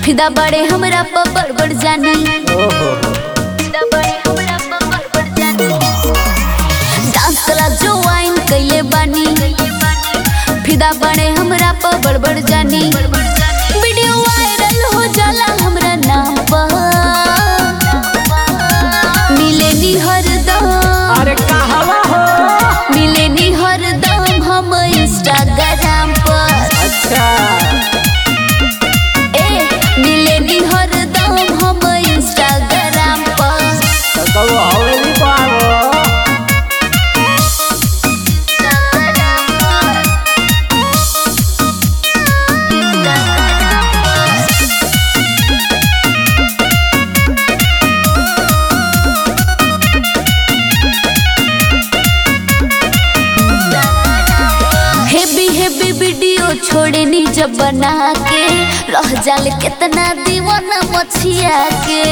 फिदा बड़े हमरा पर बड़बड़ जानी ओहो फिदा बड़े हमरा पर बड़बड़ जानी डांस कला जो वाइन कैले बानी फिदा बड़े हमरा पर बड़बड़ जानी वीडियो वायरल हो जाला हमरा नाम पर मिलेनी हरदम अरे कहवा हो मिलेनी हरदम हम इंस्टाग्राम पर अच्छा ए मिलेनी हरदम हम इंस्टाग्राम पर तो कबो हवेली को आवो हेवी हेवी वीडियो छोड़नी जब बना के रह जाल कितना दीवाना मछिया के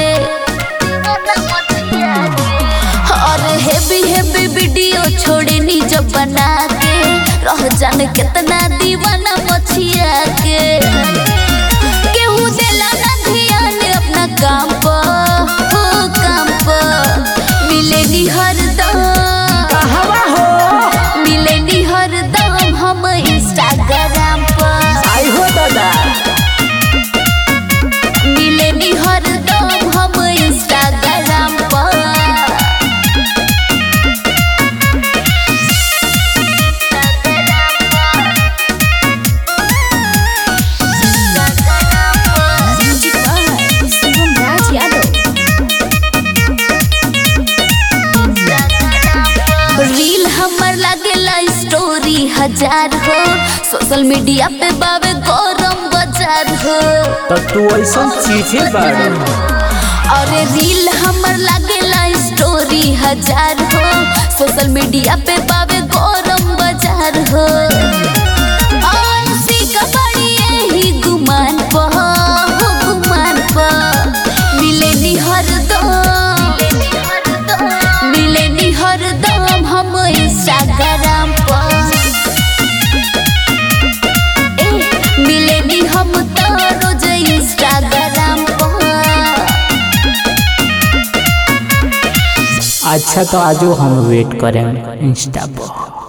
और हेवी हेवी वीडियो छोड़नी जब बना के रह जान कितना दीवाना मछिया के केहू देला ना ध्यान अपना काम पर हो काम पर मिलेनी हरदम कहवा हो मिलेनी हरदम हम इंस्टाग्राम पर आई हो दादा मिलेनी हरदम हम इंस्टाग्राम पर रील हमर लागेला स्टोरी हजार हो सोशल मीडिया पे बावे गरम बाजार हो तो तू ऐसा चीजे बाड़ू और रील हमर लागेला स्टोरी हजार हो सोशल मीडिया पे बावे गरम बाजार हो और सीका बड़ी यही गुमान प हो गुमान प मिलेनी हरदम मिलेनी हरदम हम इंस्टाग्राम पर ए मिलेनी हम तो रोज इंस्टाग्राम पर अच्छा तो आजो हम वेट करें इंस्टा पर